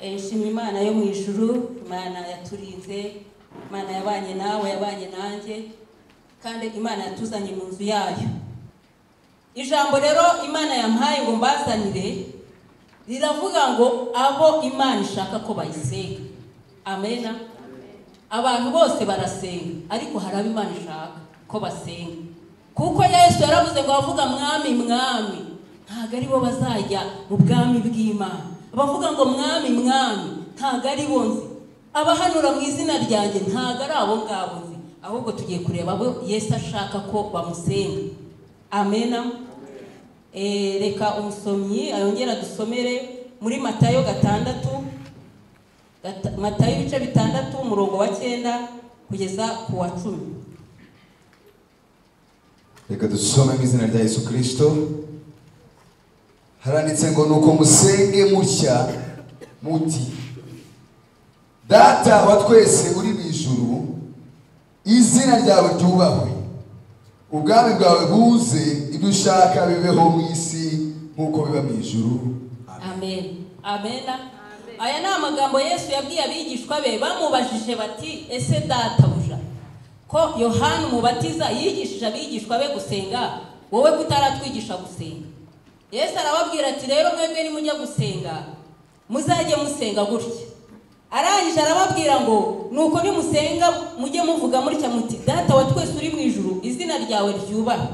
Eh, shima imana yo mu ijuru imana yaturinze imana yabanye nawe yabanye nanjye kandi imana yatuzanye mu nzu yayo ijambo rero imana yampaye ngo mbazanire riravuga ngo abo imana ishaka ko bayisenga amena abantu bose barasenga ariko hari abo imana ishaka ko basenga kuko yesu yaravuze ngo abavuga mwami mwami ntabwo ari bo bazajya mu bwami bw'imana abavuga ngo mwami mwami ntabwo ari bo nzi abahanura mu izina ryanjye ntabwo ari abo ngabo nzi ahubwo tugiye kureba abo yesu ashaka ko bamusenga amena Eh, reka umusomyi ayongera dusomere muri matayo gatandatu Gata- matayo ibice bitandatu umurongo wa cyenda kugeza ku wa cumi reka dusome mu izina rya yesu kirisito haranditse ngo nuko musenge mutya muti data wa twese uri mu ijuru izina ryawe ryubahwe ubwami bwawe buze ibyo ushaka bibeho mu isi nk'uko biba mu ijuru Amen. amen amena aya ni amagambo yesu yabwiye abigishwa be bamubajije bati ese databuja ko yohani umubatiza yigishije abigishwa be gusenga wowe kutaratwigisha gusenga yesu arababwira ati rero mwebwe nimujya gusenga muzajye musenga gutya arangije arababwira ngo nuko nimusenga mujye muvuga mutya muti data wa twese uri mu ijuru izina ryawe ryubahwe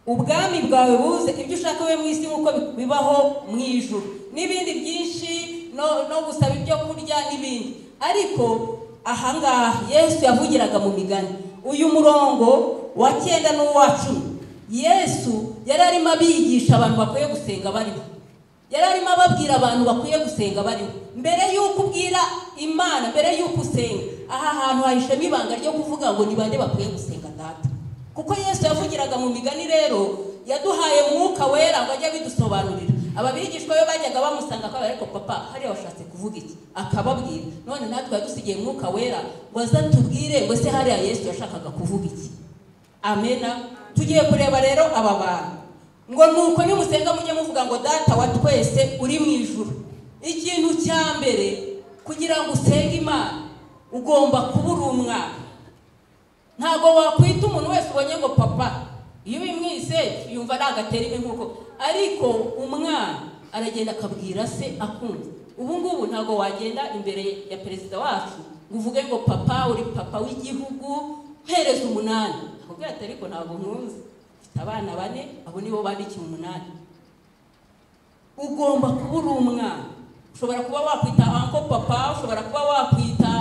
ubwami bwawe buze ibyo ushaka we mu isi nk'uko bibaho mu ijuru n'ibindi byinshi no no gusaba ibyo kurya n'ibindi ariko ahangaha yesu yavugiraga mu migani uyu murongo wa cyenda n'uwa cumi yesu yari arimo abigisha abantu bakwiye gusenga barimo yari arimo ababwira abantu bakwiye gusenga barimo mbere y'uko ubwira imana mbere y'uko usenga aha hantu hahishemo ibanga ryo kuvuga ngo ni bande bakwiye gusenga data kuko yesu yavugiraga mu migani rero yaduhaye mwuka wera ngo ajye abidusobanurira aba bigishwa be bajyaga bamusanga akababwira ariko papa hariya washatse kuvuga iki akababwira none natwe yadusigiye mwuka wera ngo aze atubwire ngo se hariya yesu yashakaga kuvuga iki amena tugiye kureba rero aba bantu ngo nuko nimusenga mujye muvuga ngo data wa twese uri mu ijuru ikintu cya mbere kugira ngo usenge imana ugomba kuba uri umwana ntabwo wakwita umuntu wese ubonye ngo papa iyo ubimwise yumva nagatera ibi nk'uko ariko umwana aragenda akabwira se akumva ubu ngubu ntabwo wagenda imbere ya perezida wacu ngo uvuge ngo papa uri papa w'igihugu mpereza umunani akubwira ati ariko ntabwo nkunze mfite abana bane abo nibo bandikiye umunani ugomba kuba uri umwana ushobora kuba wakwita anko papa ushobora kuba wakwita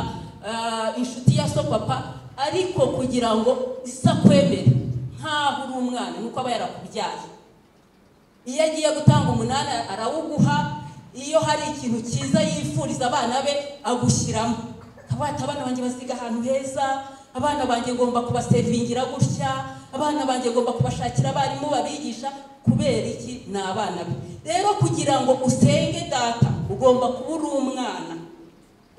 ah, inshuti ya so papa ariko kugira ngo isakwemere nkaho uri umwana nuko aba yarakubyaye iyo agiye gutanga umunani arawuguha iyo hari ikintu cyiza yifuriza abana be agushyiramo akavuga ati abana banjye baziga ahantu heza abana banjye ngomba kubaserivingira gutya abana banjye ngomba kubashakira abarimu babigisha kubera iki ni abana be rero kugira ngo usenge data ugomba kuba uri umwana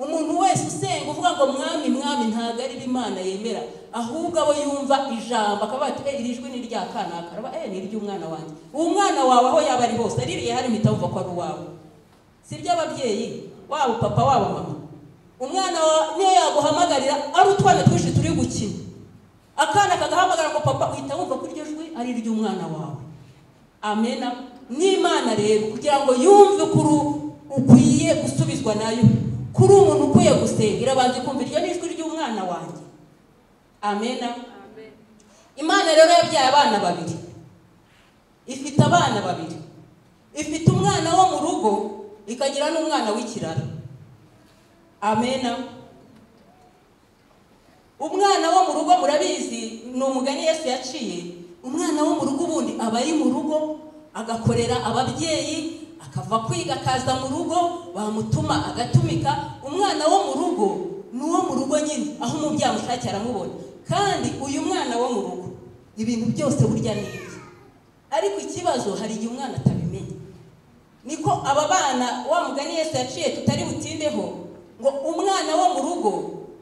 umuntu wese usenga uvuga ngo mwami mwami ntabwo ari bo imana yemera ahubwo abo yumva ijambo akaba ati "Eh, iri jwi ni irya kanaka araba eh ni iry'umwana wanjye uwo mwana wawe aho yaba ari hose aririye hari mpita wumva ko ari uwawe si iby'ababyeyi waba papa waba mama umwana wawe niyo yaguhamagarira ari utwana twinshi turi gukina akana kagahamagara ngo papa uhita wumva ko iryo jwi ari iry'umwana wawe amena n'imana rero kugira ngo yumve kuri ukwiye gusubizwa nayo kuri umuntu ukwiye gusenga irabanza ikumva iryo ni ijwi ry'umwana wanjye amena imana rero yabyaye abana babiri ifite abana babiri ifite umwana wo mu rugo ikagira n'umwana w'ikiraro amena umwana wo mu rugo murabizi ni umugani yesu yaciye umwana wo mu rugo ubundi aba ari mu rugo agakorera ababyeyi akava kwiga akaza mu rugo bamutuma agatumika umwana wo mu rugo ni uwo mu rugo nyine aho umubyeyi amushakira aramubona kandi uyu mwana wo mu rugo ibintu byose burya ni ibye ariko ikibazo hari igihe umwana atabimenya niko aba bana wa mugani yesu yaciye tutari butindeho ngo umwana wo mu rugo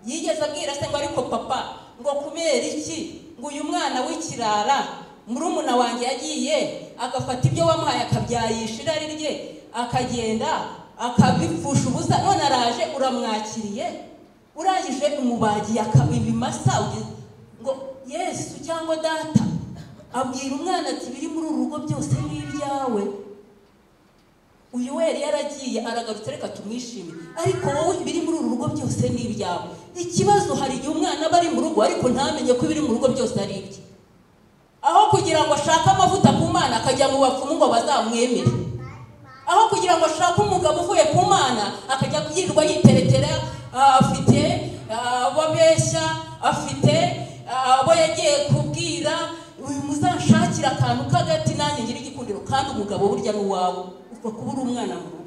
yigeze abwira se ngo ariko papa ngo kubera iki ngo uyu mwana w'ikirara murumuna wanjye yagiye agafata ibyo wamuhaye akabyayisha irari rye akagenda akabipfusha ubusa none araje uramwakiriye urangije umubagiye akaba ibimasa uge- ngo yesu cyangwa data abwira umwana ati biri muri uru rugo byose ni ibyawe uyu wera yaragiye aragarutse reka tumwishimire ariko wowe ibiri muri uru rugo byose ni ibyawe ikibazo hari igihe umwana aba ari mu rugo ariko ntamenye ko ibiri mu rugo byose ari ibye aho kugira ngo ashake amavuta ku mana akajya mu bapfumu ngo bazamwemere aho kugira ngo ashake umugabo uvuye ku mana akajya yirirwa yiteretera ah, afite ah, abo abeshya afite ah, abo yagiye kubwira uyu muzanshakira akantu k'agati nanjye ngira igikundiro kandi umugabo burya ni uwawe upfa kuba uri umwana mu rugo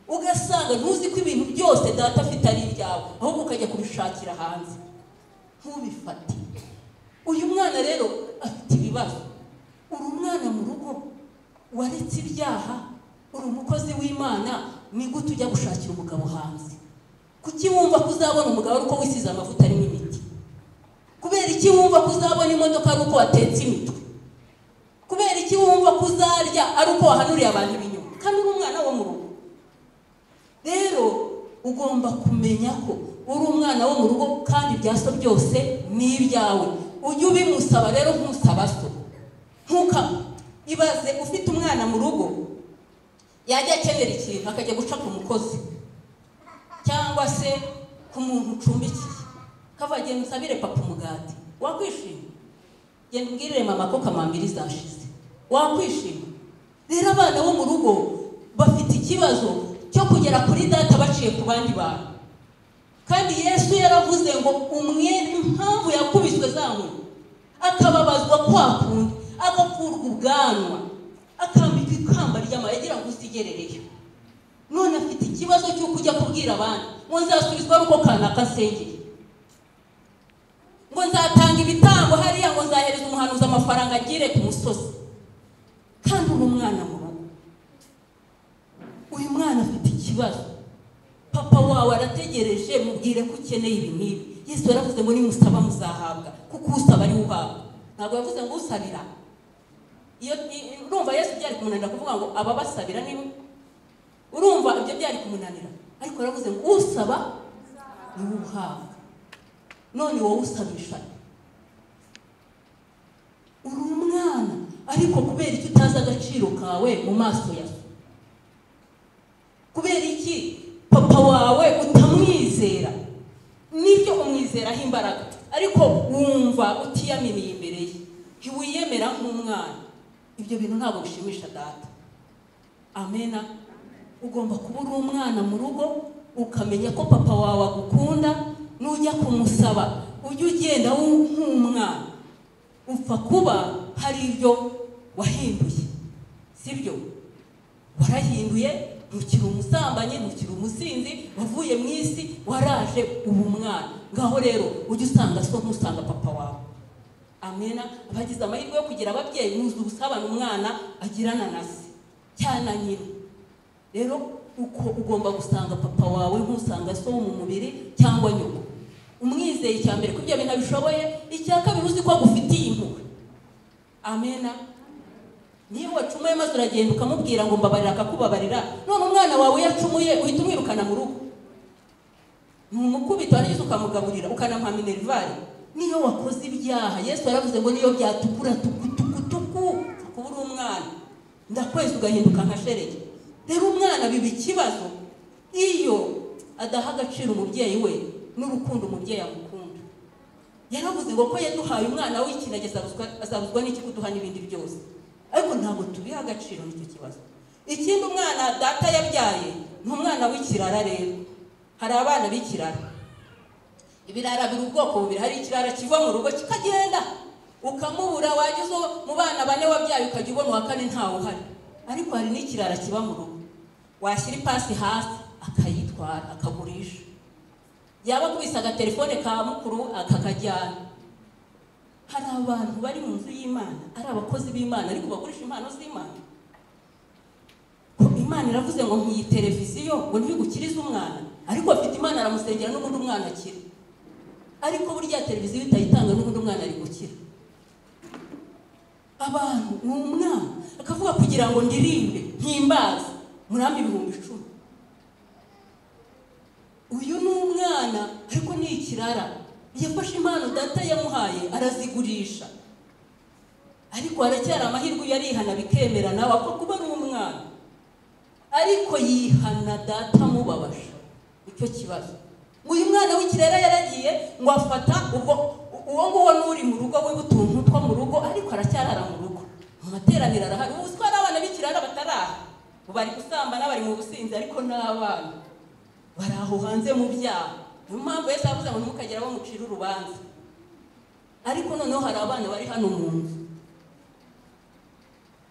ugasanga ntuzi ko ibintu byose data afite ari ibyawe ahubwo ukajya kubishakira hanze ntubifate uyu mwana rero afite ibibazo uri umwana mu rugo waretse ibyaha uri umukozi w'imana ni gute ujya gushakira umugabo hanze kuki wumva ko uzabona umugabo ari uko wisize amavuta arimo imiti kubera iki wumva ko uzabona imodoka ari uko watetse imitwe kubera iki wumva ko uzarya ari uko wahanuriye abantu ibinyoma kandi uri umwana wo mu rugo rero ugomba kumenya ko uri umwana wo mu rugo kandi ibya so byose ni ibyawe ujye ubimusaba rero ntusaba so ntuka ibaze ufite umwana mu rugo yajya akenera ikintu akajya guca ku mukozi cyangwa se ku muntu ucumbikiye kava genda usabire papa umugati wakwishima genda umbwirire mama ko kamambiri zashize wakwishima rero abana bo mu rugo bafite ikibazo cyo kugera kuri data baciye ku bandi bantu kandi yesu yaravuze ngo umwere impamvu yakubiswe za nkoni akababazwa kwa kundi agakurwa ubwanwa akambika ikamba ry'amayagira ngo usigerereyo none afite ikibazo cy'uko ujya kubwira abandi ngo nzasubizwa ari uko kanaka asengeye ngo nzatanga ibitambo hariya ngo nzahereza umuhanuzi amafaranga agire ku musozi kandi uri umwana mu rugo uyu mwana afite ikibazo papa wawe arategereje mubwire ko ukeneye ibi n'ibi yesu yaravuze ngo nimusaba muzahabwa kuko usaba ariwe uhabwa ntabwo yavuze ngo usabira iyo i- urumva yesu byari kumunanira kuvuga ngo ababasabira nibo urumva ibyo byari kumunanira ariko yaravuze ngo usaba niwe uhabwa none wowe usabisha uri umwana ariko kubera iki utazi agaciro kawe mu maso ya so kubera iki papa wawe utamwizera nibyo umwizeraho imbaraga ariko wumva utiyaminiye imbere ye ntiwiyemera nk'umwana ibyo bintu ntabwo bishimisha data amena ugomba kuba uri umwana mu rugo ukamenya ko papa wawe agukunda nujya kumusaba ujye ugenda wu- nk'umwana upfa kuba hari ibyo wahinduye sibyo warahinduye ntukiri umusambanyi ntukiri umusinzi wavuye mu isi waraje ubu umwana ngaho rero ujye usanga so ntusanga papa wawe amena abagize amahirwe yo kugira ababyeyi muzi ubusabane umwana agirana na se cyane na nyina rero uko ugomba gusanga papa wawe ntusanga so wo mu mubiri cyangwa nyoko umwizeye icya mbere ko ibyo bintu abishoboye icya kabiri uzi ko agufitiye impuhwe amena niba wacumuye maze uragenda ukamubwira ngo mbabarira akakubabarira none umwana wawe iyo acumuye uhita umwirukana mu rugo numukubita warangiza ukamugaburira ukanamuha minerivare niyo wakoze ibyaha yesu yaravuze ngo niyo byatukura tukutukutuku kuba uri umwana ndakwezi ugahinduka nka sherege rero umwana biba ikibazo iyo adaha agaciro umubyeyi we n'urukundo umubyeyi amukunda yaravuze ngo ko yaduhaye umwana w'ikintu azabuzwa azabuzwa n'iki kuduha n'ibindi byose ariko ntabwo tubiha agaciro n'icyo kibazo ikindi umwana data yabyaye ni umwana w'ikirara rero hari abana b'ikirara ibirara biri ubwoko bubiri hari ikirara kiva mu rugo kikagenda ukamubura wageze mu bana bane wabyaye ukajya ubona uwa kane ntawe uhari ariko hari n'ikirara kiba mu rugo washyira ipasi hasi akayitwara akagurisha yaba akubise agatelefone ka mukuru akakajyana hari abantu bari mu nzu y'imana ari abakozi b'imana ariko bagurisha impano z'imana Ko imana iravuze ngo nkiyi televiziyo ngo ntibigukirize umwana ariko afite imana aramusengera n'ubundi umwana akira ariko burya televiziyo itayitanga n'ubundi umwana ari gukira abantu ni umwana akavuga kugira ngo ndirimbe mpimbaze murambi ibihumbi icumi uyu ni umwana ariko ni ikirara yafashe impano data yamuhaye arazigurisha ariko haracyari amahirwe iyo arihana bikemera nawe apfa kuba ari umwana ariko yihana data amubabaje nicyo kibazo uyu mwana w'ikirera yaragiye ngo afata ubwo uwo nguwo n'uri mu rugo we utuntu two mu rugo ariko aracyarara mu rugo mu materaniro arahari ubu utwara abana b'ikirara bataraha ubu bari gusambana bari mu businzi ariko n'abana bari aho hanze mu byaha niyo mpamvu yose yavuze ngo ntimukagere abo mucira urubanza ariko noneho hari abana bari hano mu nzu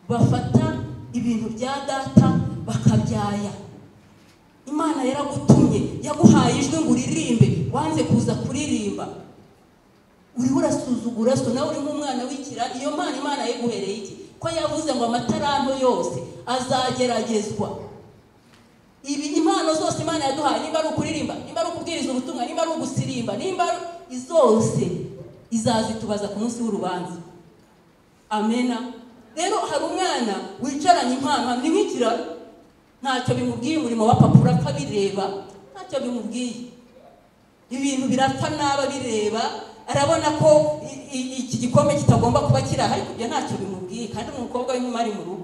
bafata ibintu bya data bakabyaya imana yaragutumye yaguhaye ijwi ngo uririmbe wanze kuza kuririmba uriho urasuzugura so nawe uri nk'umwana w'ikira iyo mana imana yeguhereye iki ko yavuze ngo amataranto yose azageragezwa ibi impano zose imana yaduhaye nimba ari ukuririmba nimba ari ukubwiriza ubutumwa nimba ari ugusirimba nimba ari zose izazitubaza ku munsi w'urubanza amena rero hari umwana wicaranye impano ni nk'ikiraro ntacyo bimubwiye umurimo wa papa urapfa bireba ntacyo bimubwiye ibintu birapfa n'aba bireba arabona ko i- i- iki gikombe kitagomba kuba kiri aha ariko ibyo ntacyo bimubwiye kandi ni umukobwa w'inkumi mu rugo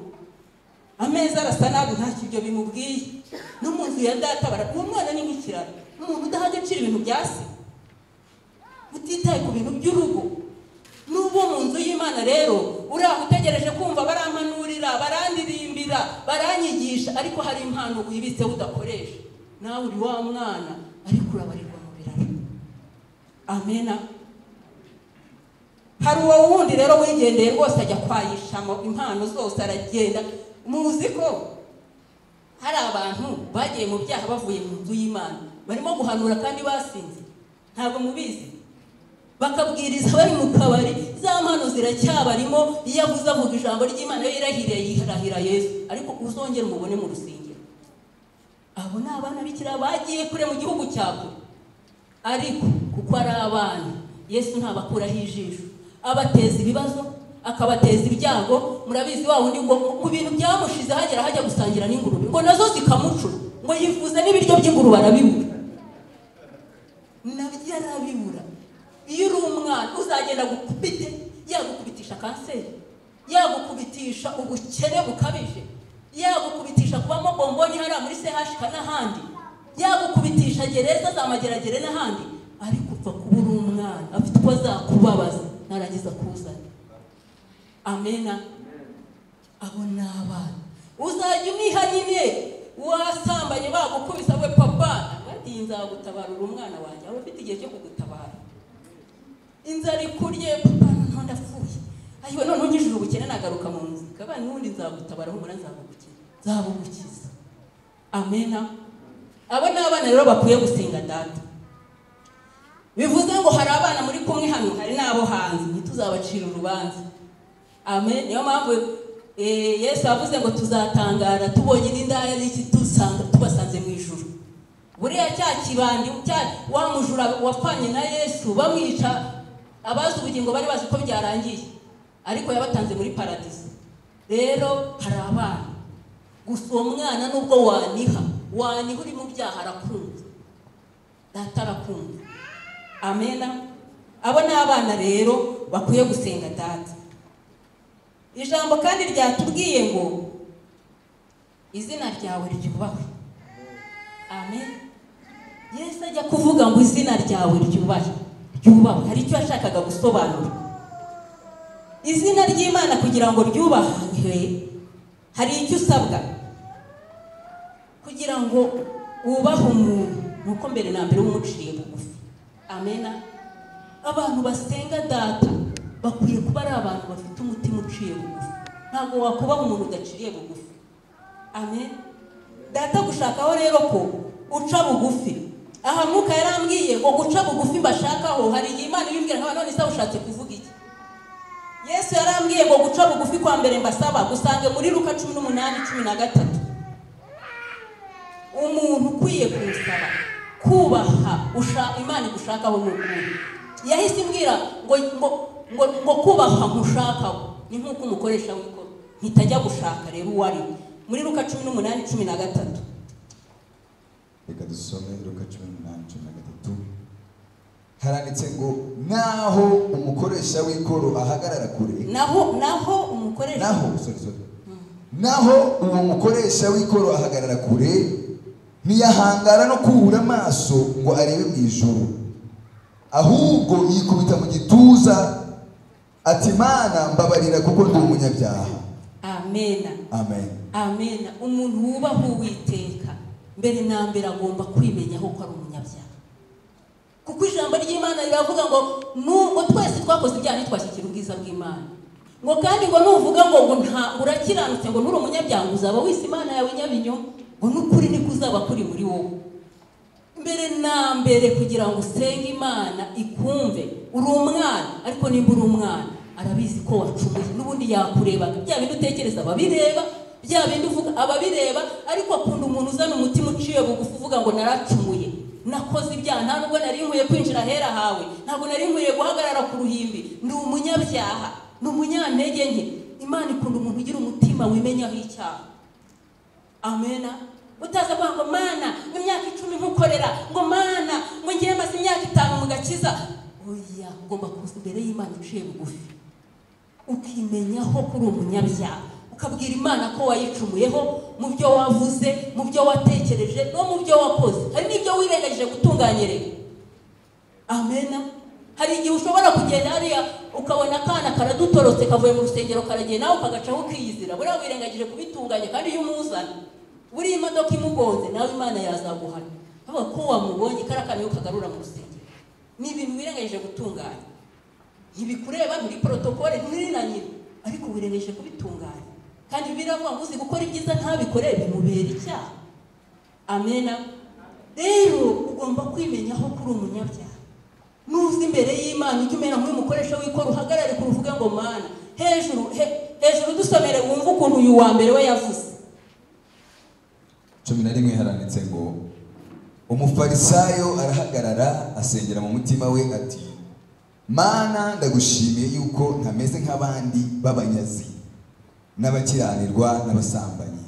ameza arasa nabi ntacyo ibyo bimubwiye no mu nzu ya data bara uwo mwana ni nk'ikiraro umuntu udahajya acira ibintu bya se utitaye ku bintu by'urugo n'ubu mu nzu y'imana rero uriya utegereje kumva barampanurira barandirimbira baranyigisha ariko hari impano wibitse udakoresha nawe uri wa mwana ariko urabarirwa mu biraro amena hari uwo wundi rero wigendeye rwose ajya kwayishamo impano zose aragenda muzi ko hari abantu bagiye mu byaha bavuye mu nzu y'imana barimo guhanura kandi basinze ntabwo mubizi bakabwiriza bari mu kabari za mpano ziracyabarimo iyo avuze avuga ijambo ry'imana iyo yirahiriye yirahira yesu ariko uzongere umubone mu rusengero abo ni abana bikira bagiye kure mu gihugu cya kure ariko kuko ari abana yesu ntabakuraho ijisho abateza ibibazo akabateza ibyago murabizi wa wundi ngo mu bintu byamushize hagera hajya gusangira n'ingurube ngo nazo zikamucura ngo yifuze n'ibiryo by'ingurube arabibura nabyo arabibura iyo uri umwana uzagenda agukubite yagukubitisha kanseri yagukubitisha ubukene bukabije yagukubitisha kubamo bomboni hariya muri sehashika n'ahandi yagukubitisha gereza za mageragere n'ahandi ariko upfa kuba uri umwana afite uko azakubabaza narangiza kuzana amena abo ni abana uzajya uniha nyine wasambanye bagukubise we papa bati nzagutabarura umwana wanjye waba ufite igihe cyo kugutabara inzara ikurye papa noneho ndapfuye ayiwe noneho nkijije ubukene nagaruka mu nzu kabana n'ubundi nzagutabara humura nzabugukiza nzabugukiza amena abo ni abana rero bakwiye gusenga data bivuze ngo hari abana muri kumwe hano hari n'abo hanze ntituzabacira urubanza amen niyo mpamvu eh, yesu yavuze ngo tuzatangara tubonye n'indaya n'iki tusanga tubasanze mu ijuru buriya cya kibandi cya wa mujura wapfanye na yesu bamwica abazi ubugingo bari bazi ko byarangiye ariko yabatanze muri paradiso rero hari abana gusa uwo mwana nubwo waniha waniha uri mu byaha arakunze data arakunze amena abo ni abana rero bakwiye gusenga data ijambo kandi ryatubwiye ngo izina ryawe ryubahwe amen yesu ajya kuvuga ngo izina ryawe ryubahwe ryubahwe hari icyo yashakaga gusobanura izina ry'imana kugira ngo ryubahwe hari icyo usabwa kugira ngo wubahe umuntu nuko mbere na mbere umuciye bugufi amena abantu basenga data bakwiye kuba ari abantu bafite umutima uciye bugufi ntabwo wakubaha umuntu udaciriye bugufi amen data gushakaho rero ko uca bugufi aha mwuka yarambwiye ngo guca bugufi mbashakaho hari igihe imana ibimbwira nkaba none se ushatse kuvuga iki yesu yarambwiye ngo guca bugufi kwa mbere mbasaba gusange muri luka cumi n'umunani cumi na gatatu umuntu ukwiye kumusaba kubaha usha- imana igushakaho ni ukuri yahise imbwira ngo ngo ngo ngo kubaha nkushakaho ni nk'uko umukoresha w'ikoro ntitajya gushaka rero uwo ari we muri luka cumi n'umunani cumi na gatatu reka dusome luka cumi n'umunani cumi na gatatu haranditse ngo naho umukoresha w'ikoro ahagarara kure naho naho umukoresha naho sorry, sorry. naho uwo mukoresha w'ikoro ahagarara kure ntiyahangara no kubura amaso ngo arebe mu ijuru ahubwo yikubita mu gituza ati mana mbabarira kuko ndi umunyabyaha amena amen amena umuntu wubaha uwiteka mbere na mbere agomba kwimenyaho ko ari umunyabyaha kuko ijambo ry'imana riravuga ngo nubwo twese twakoze ibyaha ntitwashyikira ubwiza bw'imana ngo kandi ngo nuvuga ngo ngo nta urakiranutse ngo nturi umunyabyaha ngo uzaba wise imana yawe nyabinyoma ngo n'ukuri niko uzaba kuri muri wowe mbere na mbere kugira ngo usenge imana ikumve uri umwana ariko nimba uri umwana arabizi ko wacumuye n'ubundi yakurebaga bya bintu utekereza ababireba bya bindi uvuga ababireba ariko akunda umuntu uzana umutima uciye bugufi uvuga ngo naracumuye nakoze ibyaha nta nubwo nari nkwiye kwinjira ahera hawe ntabwo nari nkwiye guhagarara ku ruhimbi ndi umunyabyaha ni umunyantege nke imana ikunda umuntu ugira umutima wimenyaho icyaha amena utaza kuvuga ngo mana mu myaka icumi nkukorera ngo mana ngo ngiye maze imyaka itanu mu gakiza oya ugomba kuza imbere y'imana uciye bugufi ukimenyaho ko uri umunyabyaha ukabwira imana ko wayicumuyeho mu byo wavuze mu byo watekereje no mu byo wakoze hari n'ibyo wirengagije gutunganyiriza amena hari igihe ushobora kugenda hariya ukabona akana karadutorotse kavuye mu rusengero karagenda nawe ukagacaho ukiyizira buriya wirengagije kubitunganya kandi iyo umuzana buriya imodoka imugonze nawe imana yazaguhana avuga ko wamubonye kariya kana iyo kagarura mu rusengero ni ibintu wirengagije gutunganya ntibikureba muri porotokole ntiri na nyina ariko wirengagije kubitunganya kandi biravuga ngo uzi gukora ibyiza ntabikore bimubera icyaha amena rero ugomba kwimenyaho kuri umunyabyaha nuza imbere y'imana ujye umera nk'umukoresha w'ikoro uhagarare ku ruvuga ngo mana hejuru he- hejuru dusomere wumve ukuntu uyu wa mbere we yavuze cumi na rimwe haranditse ngo umufarisayo arahagarara asengera mu mutima we ati mana ndagushimiye yuko ntameze nk'abandi b'abanyazi n'abakiranirwa n'abasambanyi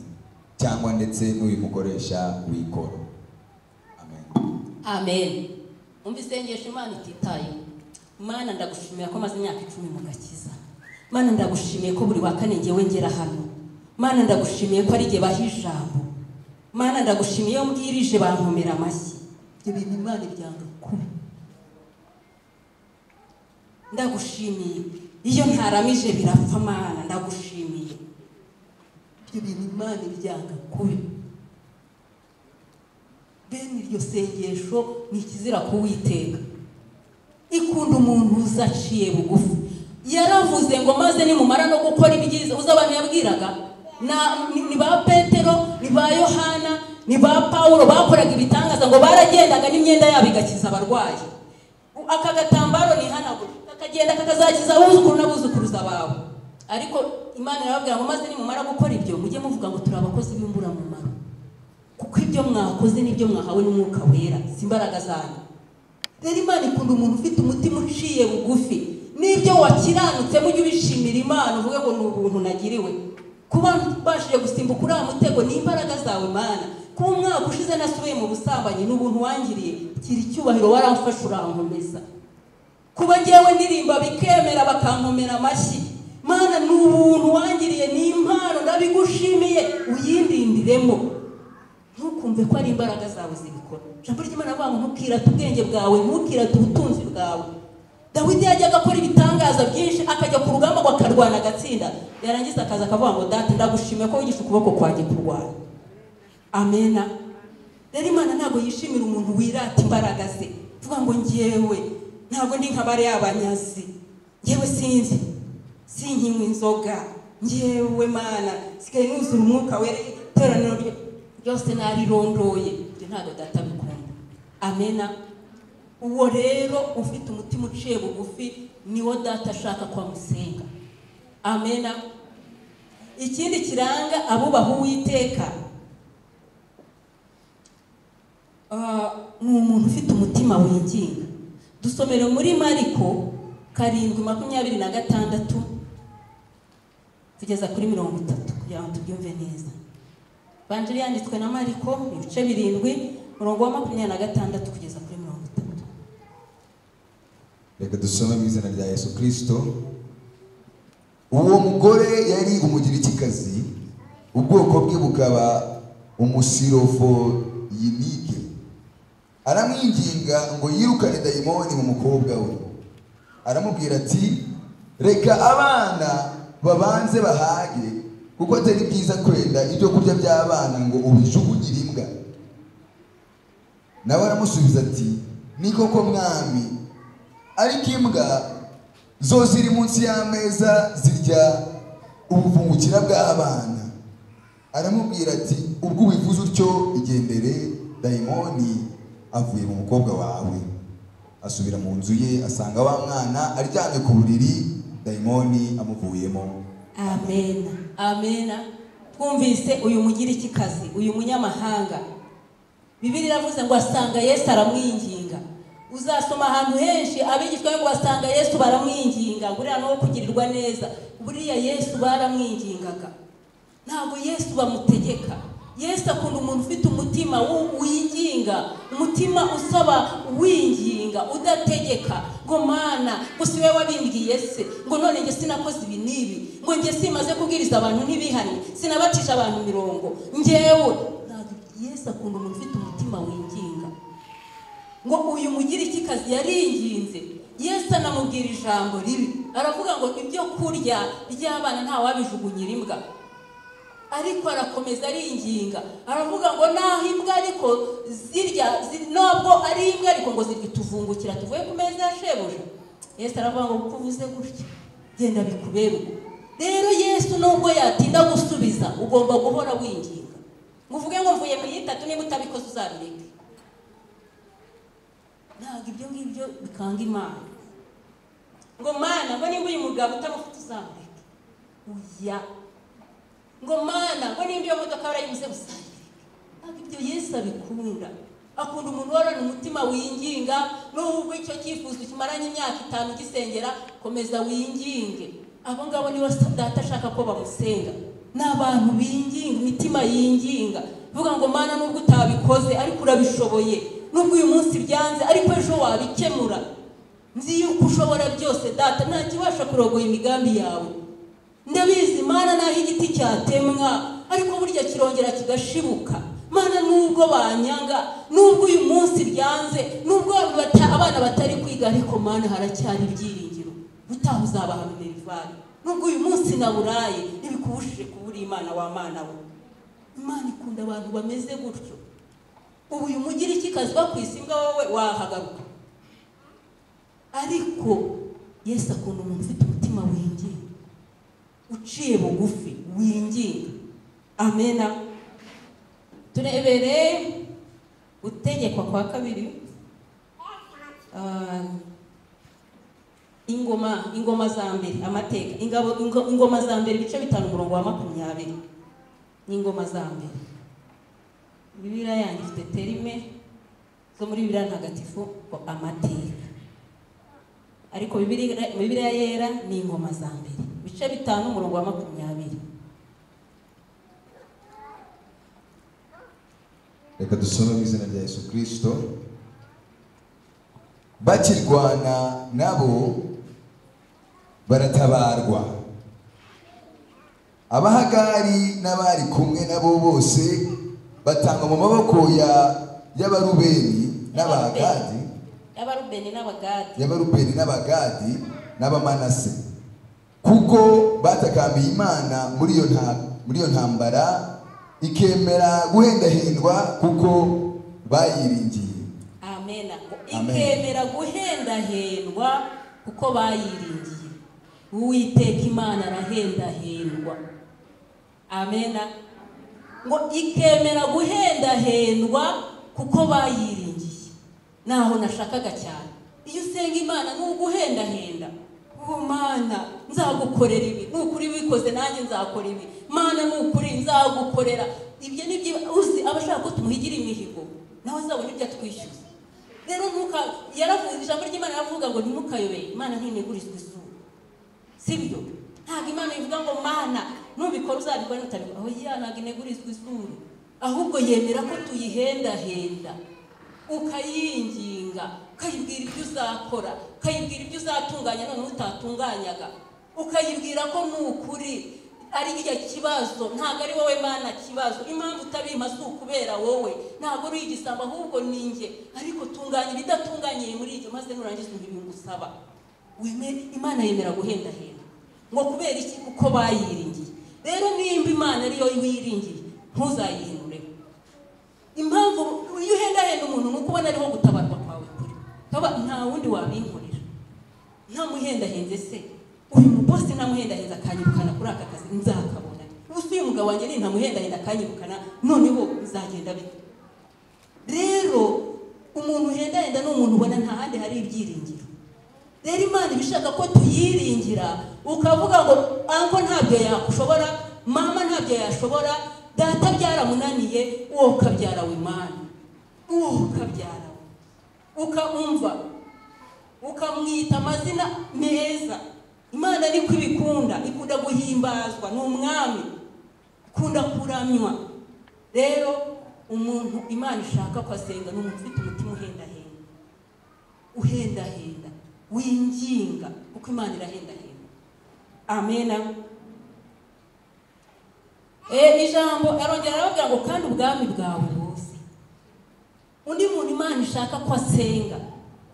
cyangwa ndetse n'uyu mukoresha w'ikoro amen amen umva isengesho imana ititayeho mana ndagushimira ko maze imyaka icumi mu gakiza mana ndagushimiye ko buri wa kane ngewe ngera hano mana ndagushimiye ko ari jye baha ijambo mana ndagushimiye iyo mbwirije bankomera amashyi ibyo bintu imana ibyanga kubi ndagushimiye iyo ntaramije birapfa mana ndagushimiye ibyo bintu imana ibyanga kubi bene iryo sengesho ni ikizira kuwiteka ikunda umuntu uzaciye bugufi yaravuze ngo maze nimumara no gukora ibyiza uzi abantu yabwiraga na- ni- ni ba petero ni ba yohana ni ba pawulo bakoraga ibitangaza ngo baragendaga n'imyenda yabo igakiza abarwayi aka gatambaro nihanagura kakagenda kakazakiza abuzukuru n'abuzukuruza bawe ariko imana irababwira ngo maze nimumara gukora ibyo mujye muvuga ngo turi abakozi b'imburamumaro kuko ibyo mwakoze n'ibyo mwahawe n'umwuka wera si imbaraga zanyu rero imana ikunda umuntu ufite umutima uciye bugufi n'ibyo wakiranutse mujye ubishimira imana uvuge ngo ni ubuntu nagiriwe kuba mbashije gusimbuka uriya mutego ni imbaraga zawe mana kuba umwaka ushize nasubiye mu busambanyi ni ubuntu wangiriye kira icyubahiro waramfashe urankomeza kuba ngewe ndirimba bikemera bakankomera amashyi mana ni ubuntu wangiriye ni impano ndabigushimiye uyindindiremo ntukumve ko ari imbaraga zawe zibikora ijambo ry'imana avuga ngo ntukirate ubwenge bwawe ntukirate ubutunzi bwawe dawidi yajyaga akora ibitangaza byinshi akajya ku rugamba ngo akarwana agatsinda yarangiza akaza akavuga ngo data ndagushimiye ko wigisha ukuboko kwanjye kurwana amena rero imana ntabwo yishimira umuntu wirata imbaraga ze uvuga ngo ngewe ntabwo ndi nka bariya banyazi ngewe sinzi sinkinywa inzoga ngewe mana sigaye nuzura umwuka wera iteraniro ryo- ryose narirondoye ibyo ntabwo data bikunda amena uwo rero ufite umutima uciye bugufi niwo data ashaka ko amusenga amena ikindi kiranga abubaha uwiteka Ah, ni umuntu ufite umutima winginga dusomere muri mariko karindwi makumyabiri na gatandatu kugeza kuri mirongo itatu kugira ngo tubyumve neza banjiri yanditswe na mariko ibice birindwi umurongo wa makumyabiri na gatandatu kugeza kuri mirongo itatu reka dusome mu izina rya yesu kirisito uwo mugore yari umugirikikazi ubwoko bwe bukaba umusirovoyinike aramwinginga ngo yirukane dayimoni mu mukobwa we aramubwira ati reka abana babanze bahage kuko atari byiza kwenda ibyo kurya by'abana ngo ubijugunyire imbwa nawe aramusubiza ati ni koko mwami ariko imbwa zo ziri munsi y'ameza zirya ubuvungukira bw'abana aramubwira ati ubwo ubivuze utyo igendere dayimoni avuye mu mukobwa wawe asubira mu nzu ye asanga wa mwana aryamye ku buriri dayimoni amuvuyemo amena amena twumvise uyu mugirikikazi uyu munyamahanga bibiri iravuze ngo asanga yesu aramwinginga uzasoma ahantu henshi abigishwa be ngo basanga yesu baramwinginga buriya no kugirirwa neza buriya yesu baramwingingaga ntabwo yesu bamutegeka yesu akunda umuntu ufite umutima winginga umutima usaba winginga udategeka ngo mana gusa iwe wabimbwiye se ngo none njye sinakoze ibi n'ibi ngo njye simaze kubwiriza abantu ntibihane sinabacisha abantu mirongo ngewe yesu akunda umuntu ufite umutima winginga ngo uyu mugire iki kazi yaringinze yesu anamubwira ijambo ribi aravuga ngo ibyo kurya by'abana ntawabijugunyira imbwa ariko arakomeza aringinga aravuga ngo naho imbwa ariko zirya nubwo ari imbwa ariko ngo zirya tuvungukira tuvuye ku meza ya shebuja yesu aravuga ngo kuko uvuze gutya genda bikubere rero yesu nubwo yatinda gusubiza ugomba guhora winginga ngo uvuge ngo mvuye mu yitatu niba utabikoze uzabireke ntabwo ibyo ngibyo bikanga imana ngo mana ngo niba uyu mugabo utamufite uzamureke uya ngo mana ngo nimba iyo modoka barayibuze gusangirika ntabwo ibyo yesu abikunda akunda umuntu worora umutima winginga n'ubwo icyo cyifuzo kimaranye imyaka itanu gisengera komeza winginge abo ngabo nibo data ashaka ko bamusenga ni abantu binginga imitima yinginga uvuga ngo mana nubwo utabikoze ariko urabishoboye nubwo uyu munsi byanze ariko ejo wabikemura nzi yuko ushobora byose data nta kibasha kurogoya imigambi yawe ndabizi mana naho igiti cyatemwa ariko burya kirongera kigashibuka mana nubwo banyanga nubwo uyu munsi byanze nubwo abana batari kwiga ariko mana haracyari ibyiringiro utaha uzabaha minerivare nubwo uyu munsi naburaye ntibikubujije kubura imana wa mana we imana ikunda abantu bameze gutyo ubu uyu mugira iki kazi bakwisa imbwa wowe wahagaruka ariko yesu akunda umuntu ufite umutima wingiye uciye bugufi winginga amena turebere gutegekwa kwa kabiri ingoma ingoma za mbere amateka ingabo ingoma za mbere ibice bitanu umurongo wa makumyabiri ni ingoma za mbere bibiriya yanjye ifite terime zo muri bibiriya ntagatifu amateka ariko bibiriya yera ni ingoma za mbere ibice bitanu umurongo wa makumyabiri reka dusome mu izina rya yesu kirisito bakirwana nabo baratabarwa abahagari n'abari kumwe nabo bose batanga mu maboko ya y'abarubeni n'abahagadi y'abarubeni n'abagadi y'abarubeni n'abagadi n'abamanase kuko batakambiye imana muri iyo nta muri iyo ntambara ikemera guhendahindwa kuko bayiringiye amena Amen. ikemera guhendahendwa kuko bayiringiye uwiteka imana arahendahendwa amena ngo ikemera guhendahendwa kuko bayiringiye naho nashakaga cyane iyo usenga imana ntuguhendahenda uwo mana nzagukorera ibi nukuri bikoze nanjye nzakora ibi mana nukuri nzagukorera ibyo ni byo uzi abashaka ko tumuhigira imihigo nawe azabona ibyo atwishyuza rero ntuka yaravuze ijambo ry'imana yaravuga ngo ntimukayobeye imana ntinegurizwa izuba sibyo ntabwo imana ivuga ngo mana nubikora uzabikora nutabikora oya ntabwo inegurizwa izuru ahubwo yemera ko tuyihendahenda ukayinginga ukayibwira ibyo uzakora ukayibwira ibyo uzatunganya noneho utatunganyaga ukayibwira ko ni ukuri ari iriya kibazo ntabwo ari wowe mana kibazo impamvu utabima si ukubera wowe ntabwo uri igisamba ahubwo ni njye ariko tunganya ibidatunganyiye muri ibyo maze nurangiza ibintu ngusaba wemere imana yemera guhendahenda ngo kubera iki kuko bayiringiye rero nimba imana ariyo wiringiye ntuzayihindure impamvu iyo uhendahenda umuntu ni uko ubona ariho gutabarwa kwawe kuri kaba nta wundi wabinkorera nta muhendahenze se uyu mubose ntamuhendahenze akanyirukana kuri aka kazi nzakabona gusa uyu mugabo wanjye ni ntamuhendahenda akanyirukana noneho bizagenda bite rero umuntu uhendahenda ni umuntu ubona nta handi hari ibyiringiro rero imana ibishaka ko tuyiringira ukavuga ngo anko ntabyo yakushobora mama ntabyo yashobora data byaramunaniye uwo ukabyara we mani uwo ukabyara we ukamumva ukamwita amazina meza imana niko ibikunda ikunda guhimbazwa ni umwami ikunda kuramywa rero umuntu imana ishaka ko asenga ni umuntu ufite umutima uhendahenda uhendahenda winginga kuko imana irahendahenda amena ijambo arongera arababwira ngo kandi ubwami bwawe bose undi muntu imana ishaka ko asenga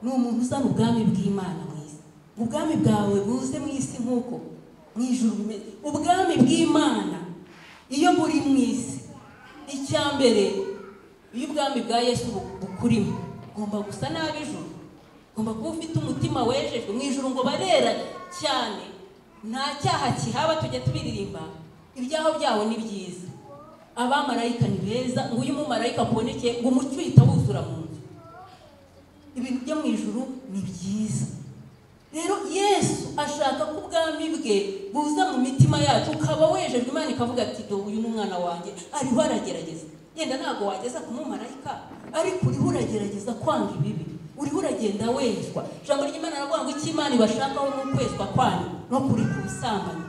ni umuntu uzana ubwami bw'imana mu isi ubwami bwawe buze mu isi nk'uko mu ijuru bimeze ubwami bw'imana iyo buri mu isi icya mbere iyo ubwami bwa yesu bukurimo ugomba gusa nabi ijuru ugomba kuba ufite umutima wejejwe mu ijuru ngo barera cyane nta cyaha kihaba tujya tubiririmba ibyaho byawo ni byiza abamarayika ni beza ngo uyu mumarayika akubonekeye ngo umucyo uhita wuzura mu nzu ibintu byo mu ijuru ni byiza rero yesu ashaka ko ubwami bwe buza mu mitima yacu ukaba wejejwe imana ikavuga ati dore uyu ni umwana wanjye ariho aragerageza yenda ntabwo wageza ku mumarayika ariko uriho uragerageza kwanga ibibi uriho uragenda wezwa ijambo ry'imana aravuga ngo icyo imana ibashakaho ni ukwezwa kwanyu no kuri ku busambanyi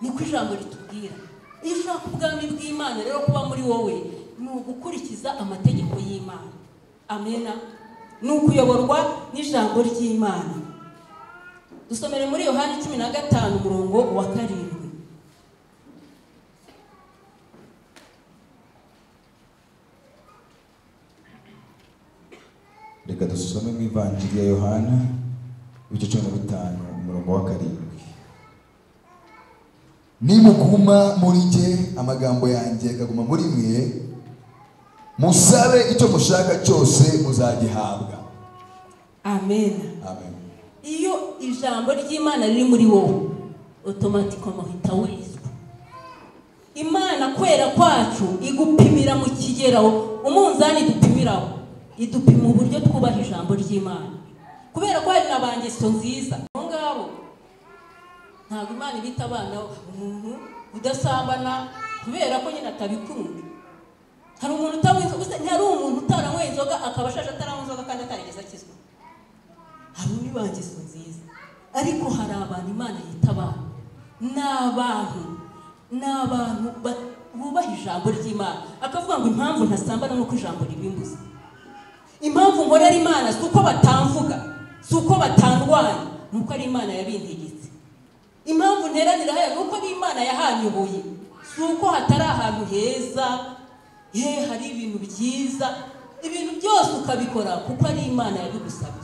niko ijambo ritubwira iyo ushaka ubwami bw'imana rero kuba muri wowe ni ugukurikiza amategeko y'imana amena ni ukuyoborwa n'ijambo ry'imana dusomere muri yohani cumi na gatanu umurongo wa karindwi reka dusome mu ivanjiri ya yohana ibice cumi na bitanu umurongo wa karindwi nimuguma muri njye amagambo yanjye akaguma muri mwe musabe icyo mushaka cyose muzagihabwa amena amen iyo ijambo ry'imana riri muri wowe otomatikoma uhita wezwa imana kwera kwacu igupimira mu kigero umunzani dupimiraho idupima uburyo twubaha ijambo ry'imana kubera ko hari na ba ngeso nziza abo ngabo ntabwo imana ibita abana umuntu udasambana kubera ko nyine atabikunda hari umuntu utanywa inzoga gusa ntihari umuntu utaranywa inzoga akaba ashaje ataranywa inzoga kandi atarigeze akizwa hari undi bangeso nziza ariko hari abantu imana yita abantu ni abantu ni abantu ba- bubaha ijambo ry'imana akavuga ngo impamvu ntasambana nuko ijambo ribimbuza impamvu nkorera imana si uko batamvuga si uko batandwanya ni uko ari imana yabindigitse impamvu nteranira hano ni uko n'imana yahanyubuye si uko hatari ahantu heza he hari ibintu byiza ibintu byose ukabikora kuko ari imana yabigusabye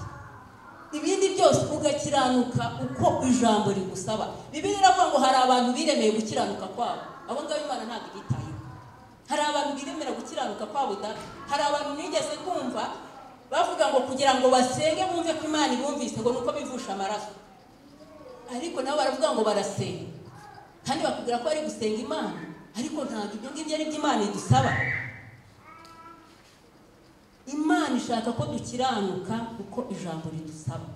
ibindi byose ugakiranuka uko ijambo rigusaba bibiri iravuga ngo hari abantu biremeye gukiranuka kwabo abo ngabo imana ntabwo ibitayeho hari abantu biremera gukiranuka kwabo da hari abantu nigeze kumva bavuga ngo kugira ngo basenge bumve ko imana ibumvise ngo ni uko bivusha amaraso ariko nabo baravuga ngo barasenga kandi bakubwira ko bari gusenga imana ariko ntabwo ibyo ngibyo ari byo imana idusaba imana ishaka ko dukiranuka kuko ijambo ridusaba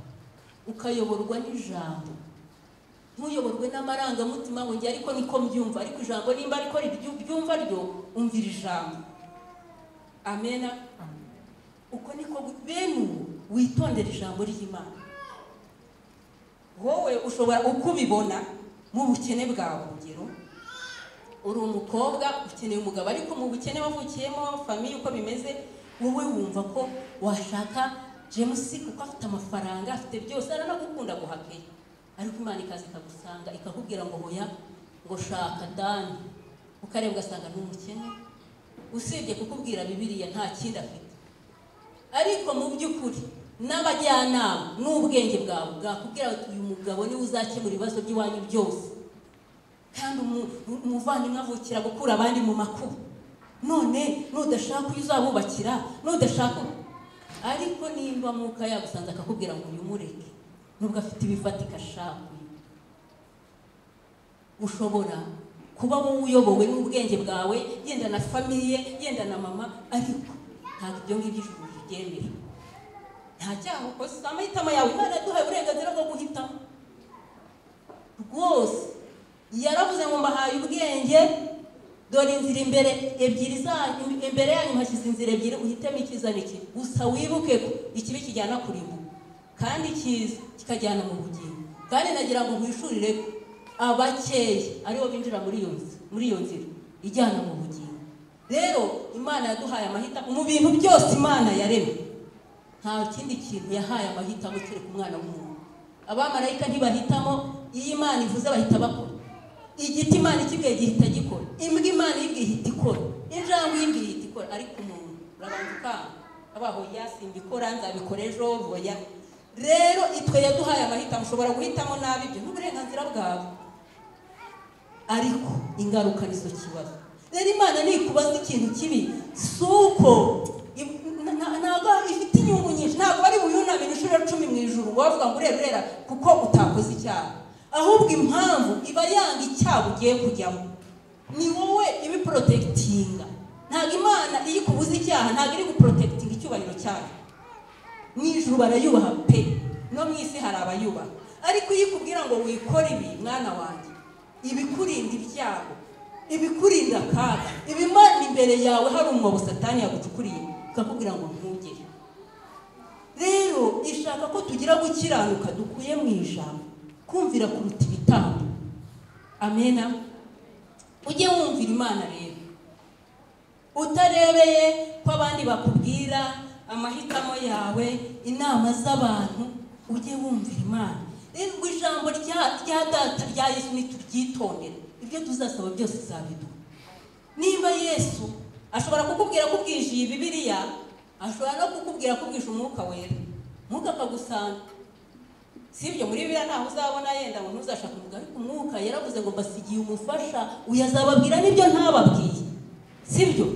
ukayoborwa n'ijambo ntuyoborwe n'amarangamutima ngo njye ariko niko mbyumva ariko ijambo nimba ariko ryumva ryo umvira ijambo amena uko niko gu- bene ubu witondera ijambo ry'imana wowe ushobora uko ubibona mu bukene bwawe urugero uri umukobwa ukeneye umugabo ariko mu bukene wavukiyemo famiye uko bimeze wowe wumva ko washaka jemusi kuko afite amafaranga afite byose aranagukunda guhakeye ariko imana ikaza ikagusanga ikakubwira ngo hoya ngo shaka dani ukareba ugasanga ni umukene usibye kukubwira bibiriya nta kindi afite ariko mu by'ukuri n'abajyanama n'ubwenge bwawe bwakubwira ngo uyu mugabo niwe uzakemura ibibazo by'iwanyu byose kandi umuvandimwe avukira gukura abandi mu makuba none nudashaka uyu uzabubakira nudashaka ariko nimba mwuka yagusanze akakubwira ngo uyu mureke nubwo afite ibifatika ashaka ushobora kuba wowe uyobowe n'ubwenge bwawe yenda na famiye yenda na mama ariko ntabwo ibyo ngibyo ijuru ribyemera nta cyaha ukoze amahitamo yawe imana yaduhaye uburenganzira bwo guhitamo rwose yaravuze ngo mbahaye ubwenge dore inzira imbere ebyiri zanyu imbere yanyu hashyize inzira ebyiri uhitemo icyiza n'ikibi gusa wibuke ko ikibi kijyana kurimbuka kandi icyiza kikajyana mu bugingo kandi nagira ngo mwishurire ko abakeya aribo binjira muri iyo nzira muri iyo nzira ijyana mu bugingo rero imana yaduhaye amahitamo mu bintu byose imana yaremye nta kindi kintu yahaye amahitamo kereka umwana w'umuntu abamarayika ntibahitamo iyo imana ivuze bahita bakora igiti imana ikibwiye gihita gikora imbwa imana yibwiye ihita ikora injangwe yibwiye ihita ikora ariko umuntu urabanza ukanga abaho yasimba ikora nzabikora ejo voya rero itwe yaduhaye amahitamo ushobora guhitamo nabi ibyo n'uburenganzira bwawe ariko ingaruka nizo kibazo rero imana ntikubaza ikintu kibi si uko ntabwo ifite inyungu nyinshi ntabwo bari buyunamire inshuro cumi mu ijoro wavuga ngo urera urera kuko utakoze icyaha ahubwo impamvu iba yanga icyaha ugiye kujyamo ni wowe ibiporotekitinga ntabwo imana iyo ikubuze icyaha ntabwo iri guporotekitinga icyubahiro cyayo mu ijoro barayubaha pe no mu isi hari abayubaha ariko iyo ikubwira ngo wikore ibi mwana wanjye ibikurinda ibyago ibikurinda akaga ibimana imbere yawe hari umwobo satani yagucukuriye ikakubwira ngo ntugere rero ishaka ko tugira gukiranuka dukuye mu ijambo kumvira kuruta ibitambo amena ujye wumvira imana rero utarebeye ko abandi bakubwira amahitamo yawe inama z'abantu ujye wumvira imana rero ijambo rya data rya yesu ntituryitondere ibyo tuzasaba byose zabiduha niba yesu ashobora kukubwira ko ubwije bibiriya ashobora no kukubwira ko ubwije umwuka wera umwuka akagusanga si ibyo muri biriya ntaho uzabona yenda ngo ntuzashake umugabo ariko umwuka yaravuze ngo mbasigiye umufasha uyu azababwira n'ibyo ntababwiye si byo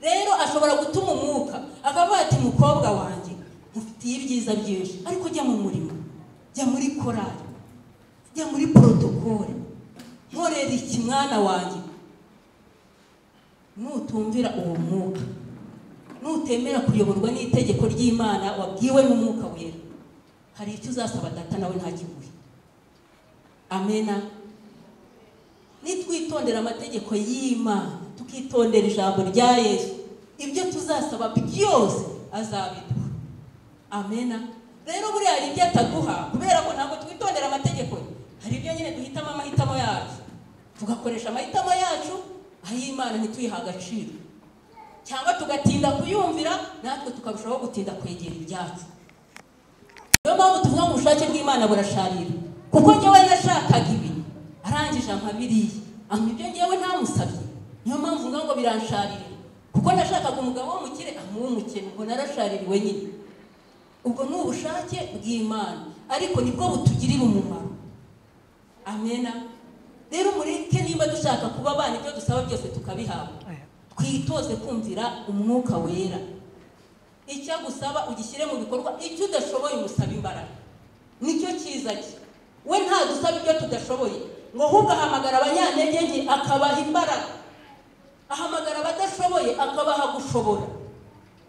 rero ashobora gutuma umwuka akavuga ati mukobwa wanjye mufitiye ibyiza byinshi ariko jya mu murimo jya muri korari jya muri porotokole nkorera iki mwana wanjye nutumvira uwo mwuka nutemera kuyoborwa n'itegeko ry'imana wabwiwe n'umwuka wera hari icyo uzasaba data nawe ntakiguhe amena nitwitondera amategeko y'imana tukitondera ijambo rya yesu ibyo tuzasaba byose azabiduha amena rero buriya hari ibyo ataduha kubera ko ntabwo twitondera amategeko ye hari ibyo nyine duhitamo amahitamo yacu tugakoresha amahitamo yacu ay'imana ntituyihe agaciro cyangwa tugatinda kuyumvira natwe tukarushaho gutinda kwegera ibyacu niyo mpamvu tuvuga ngo ubushake bw'imana burasharira kuko ngewe nashakaga ibi arangije ampa biriya ampa ibyo ngewe ntamusabye niyo mpamvu mvuga ngo biransharira kuko nashakaga umugabo w'umukire amuha umukene ngo narashaririwe nyine ubwo ni ubushake bw'imana ariko nibwo butugirira umumaro amena rero mureke nimba dushaka kuba abana ibyo dusaba byose tukabihabwa twitoze kumvira umwuka wera icyo agusaba ugishyire mu bikorwa icyo udashoboye umusaba imbaraga nicyo cyiza cye we nta dusaba ibyo tudashoboye ngo ahubwo ahamagara abanyantege nke akabaha imbaraga ahamagara abadashoboye akabaha gushobora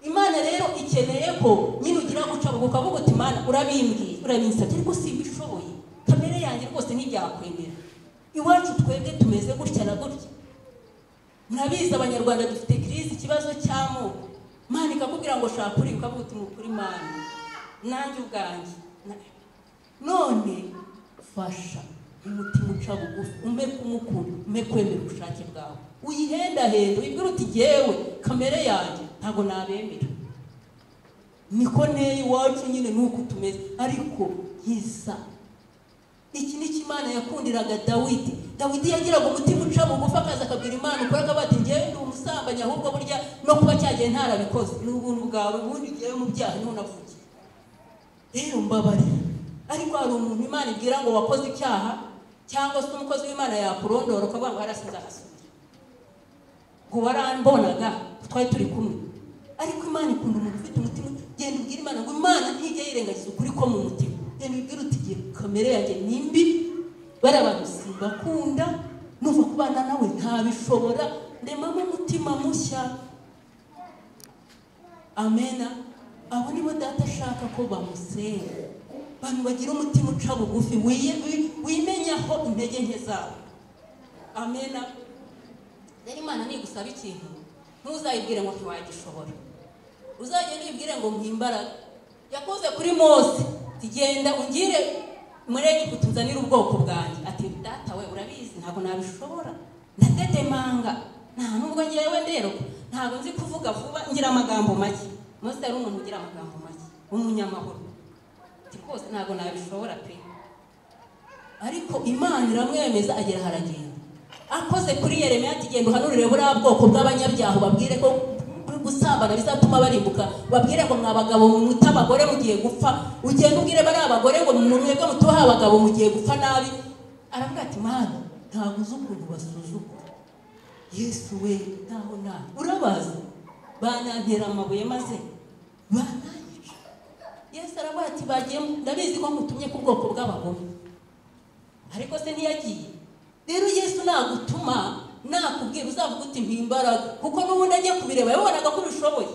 imana rero ikeneye ko nyine ugira guca buguka avuga uti imana urabimbwiye urabinsabye ariko si ibishoboye kamere yanjye rwose ntibyakwemera iwacu twebwe tumeze gutya na gutya murabizi abanyarwanda dufite kirizi ikibazo cy'amoko mani ikakubwira ngo shaka uri ukavuga uti ukuri mani nanjye ubwanjye none fasha umutima uca bugufi umpe kumukunda umpe kwemera ubushake bwawe uyihendahenda wibwira uti jyewe kamere yanjye ntabwo nabemera niko neye iwacu nyine nuko tumeze ariko nkisa iki ni cyo imana yakundiraga dawidi dawidi yagiraga umutima uca bugufi akaza akabwira imana ukoraga bati njyewe ndi umusambanyi ahubwo burya no kuba cyagiye ntarabikoze ni ubuntu bwawe ubundi njyewe mu byaha niho navukiye rero mbabarira ariko hari umuntu imana ibwira ngo wakoze icyaha cyangwa se umukozi w'imana yakurondora ukavuga ngo harasize ahasubira ngo warambonaga twari turi kumwe ariko imana ikunda umuntu ufite umutima genda ubwira imana ngo imana ntijya yirengagiza ukuri ko mu mutima genda ubwira uti igihe kamere yanjye ni mbi bariya bantu simbakunda numva kubana nawe ntabishobora ndemamo umutima mushya amena abo nibo data ashaka ko bamusenga abantu bagira umutima uca bugufi wimenyaho intege nke zabo amena rero imana nigusaba ikintu ntuzayibwire ngo ntiwagishobora uzajya nibwire ngo mpimbaraga yakoze kuri mose tugenda ungire muri egiputa uzanire ubwoko bwanjye ati data we urabizi ntabwo nabishobora ndatetemanga nta nubwo ngewe nderwa ntabwo nzi kuvuga vuba ngira amagambo make mose yari umuntu ugira amagambo make w'umunyamahoro rwose ntabwo nabishobora pe ariko imana iramwemeza agera haragenda akoze kuri Yeremiya ati genda uhanurire buriya bwoko bw'abanyabyaha ubabwire ko gusambana bizatuma barimbuka babwire ngo mwa bagabo mwite abagore mugiye gupfa ugenda ubwire bariya abagore ngo mwebwe mutuha abagabo mugiye gupfa nabi aravuga ati mana ntabwo uzi ukuntu basuzugura yesu we ntaho nabi urabazi banantera amabuye maze banantera yesu aravuga ati bagiye ndabizi ko mutumye ku bwoko bw'abagome ariko se ntiyagiye rero yesu nagutuma nakubwira uzavuga uti mpimbaraga kuko n'ubundi ajya kubireba yabonaga ko ubishoboye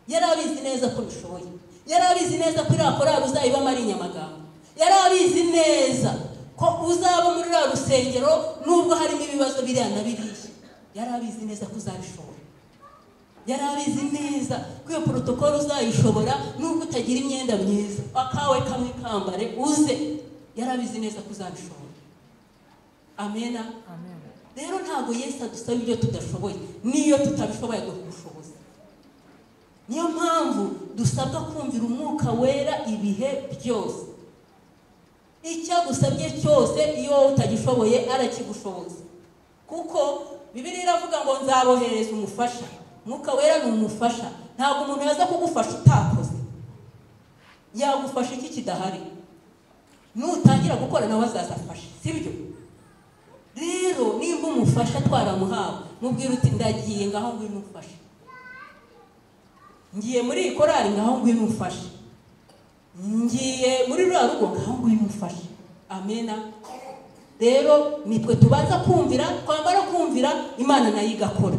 yari abizi neza ko ubishoboye yari abizi neza ko iriya korari uzayibamo ari inyamagambo yari abizi neza ko uzaba muri ruriya rusengero nubwo harimo ibibazo biriya na biriya yari abizi neza ko uzabishobora yari abizi neza ko iyo porotokolo uzayishobora nubwo utagira imyenda myiza akawe kamwe kambare uze yari abizi neza ko uzabishobora amena rero ntabwo yesu adusaba ibyo tudashoboye n'iyo tutabishoboye agaha ubushobozi niyo mpamvu dusabwa kumvira umwuka wera ibihe byose icyo agusabye cyose iyo wowe utagishoboye arakigushoboza kuko bibiri iravuga ngo nzabohereza umufasha umwuka wera ni umufasha ntabwo umuntu yaza kugufasha utakoze yagufasha iki kidahari nutangira gukora nawe azazafasha sibyo rero nimba umufasha twaramuhawe mubwira uti ndagiye ngaho ngwino umfashe ngiye muri iyi korari ngaho ngwino umfashe ngiye muri ruriya rugo ngaho ngwino umfashe amena rero nitwe tubanza kumvira twamara kumvira imana nayo igakora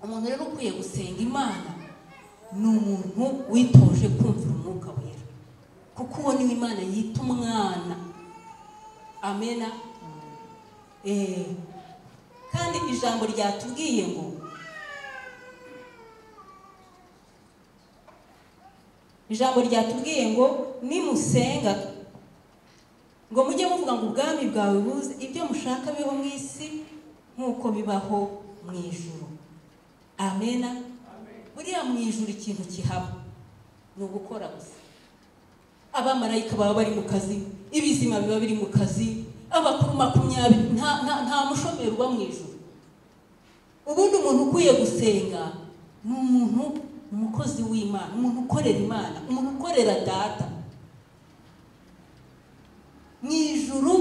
umuntu rero ukwiye gusenga imana ni umuntu witoje kumvira umwuka wera kuko uwo niwe imana yita umwana amena kandi ijambo ryatubwiye ngo ijambo ryatubwiye ngo nimusenga ngo mujye muvuga ngo ubwami bwawe buze ibyo mushaka biho mu isi nk'uko bibaho mu ijoro amena buriya mu ijoro ikintu kihaba ni ugukora gusa abamarayika baba bari mu kazi ibizima biba biri mu kazi abakuru makumyabiri nta mushomeri uba mu ijoro ubundi umuntu ukwiye gusenga ni umuntu umukozi w'imana umuntu ukorera imana umuntu ukorera data mu ijoro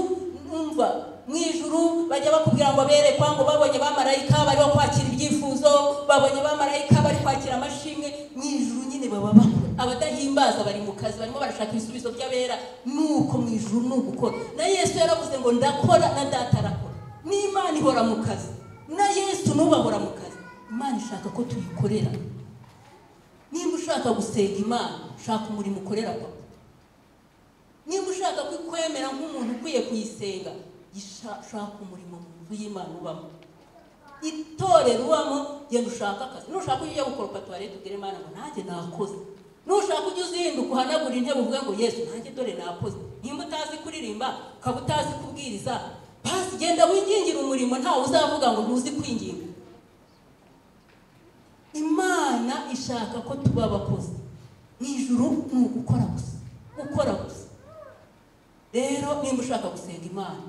numva mu ijuru bajya bakubwira ngo berekwa ngo babonye bamarayika bariho kwakira ibyifuzo babonye bamarayika bari kwakira amashimwe mu ijuru nyine baba bakora abadahimbaza bari mu kazi barimo barashaka ibisubizo by'abera nuko mu ijuru ni ugukora na yesu yaravuze ngo ndakora na data arakora n'imana ihora mu kazi na yesu n'ubahora mu kazi imana ishaka ko tuyikorera nimba ushaka gusenga imana shaka umurimo ukorera papa nimba ushaka kwemera nk'umuntu ukwiye kuyisenga ishaka umurimo mu nzu y'imana ubamo itorero ubamo genda ushaka akazi nushaka ujye gukoropa tuwarete ubwire imana ngo nanjye nakoze nushaka ujye uzinduka uhanagura intebe uvuge ngo yesu nanjye dore nakoze nimba utazi kuririmba ukaba utazi kubwiriza pasi genda wingingire umurimo ntawe uzavuga ngo ntuzi kwinginga imana ishaka ko tuba abakozi mu ijuru ni ugukora gusa gukora gusa rero nimba ushaka gusenga imana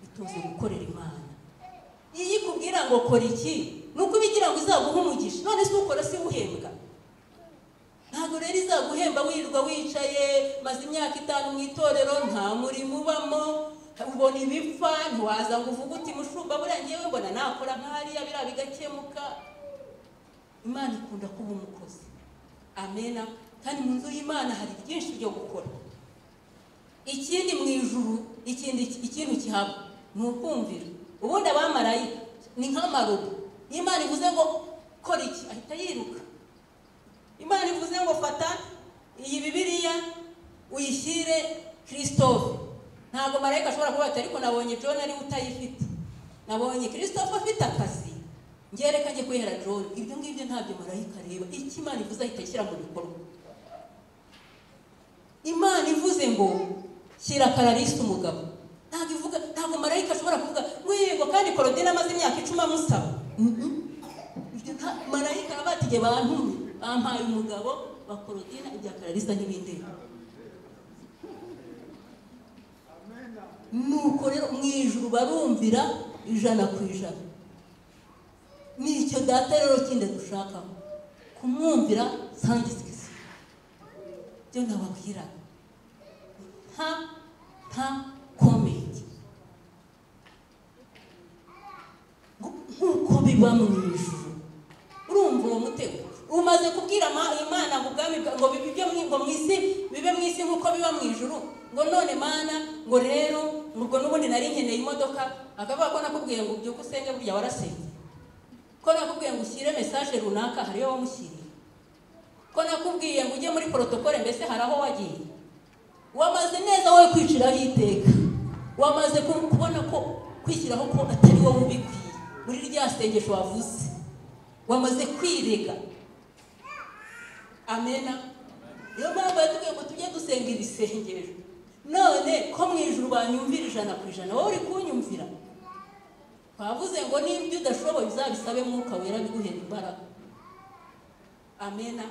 ituze gukorera imana iyo ikubwira ngo kora iki ni uko ubigira ngo izaguhe umugisha none si ukora si uhembwa ntabwo rero izaguhemba wirirwa wicaye maze imyaka itanu mu itorero nta murimo ubamo ubona ibipfa ntiwaza ngo uvuge uti mushumba buriya ngewe mbona nakora nk'ahariya biriya bigakemuka imana ikunda kuba umukozi amena kandi mu nzu y'imana hari byinshi byo gukora ikindi mu ijuru ikindi ikintu kihaba ni ukumvira ubundi abamarayika ni nk'amarobo imana ivuze ngo kora iki ahita yiruka imana ivuze ngo fata iyi bibiriya uyishyire kirisitofu ntabwo marayika ashobora kuba ati ariko nabonye john ariwe utayifite nabonye kirisitofu afite akazi ngerekanye kwihera john ibyo ngibyo ntabyo marayika areba icyo imana ivuze ahita ashyira mu bikorwa imana ivuze ngo shyira kararisi umugabo ntabwo ivuga ntabwo marayika ashobora kuvuga ngo kandi korodine amaze imyaka icumi amusaba marayika araba ati igihe bantumye bampaye umugabo bakorodina ibya kararisa n'ibindi nuko rero mu ijuru barumvira ijana ku ijana ni icyo data rero kindi dushakaho kumwumvira sangisigisi byo nababwira nta nta komenti nk'uko biba mu ijuru urumva uwo mutego umaze kubwira imana ngo ubwami ngo bibe ngo mu isi bibe mu isi nk'uko biba mu ijuru ngo none mana ngo rero ngo n'ubundi nari nkeneye imodoka akavuga ko nakubwiye ngo ubyuke usenge burya warasenge ko nakubwiye ngo ushyire mesaje runaka hariyo wamushyiriye ko nakubwiye ngo ujye muri porotokole mbese hari aho wagiye wamaze neza wowe kwiciraho iteka wamaze kubona ko kwishyiraho ko atari wowe ubikwiye muri rya sengesho wavuze wamaze kwirega amena niyo mpamvu yatubwiye ngo tujye dusenga iri sengesho none ko mu ijuru banyumvira ijana ku ijana wowe uri kunyumvira bavuze ngo n'ibyo udashoboye uzabisabe mwuka wera biguhera imbaraga amena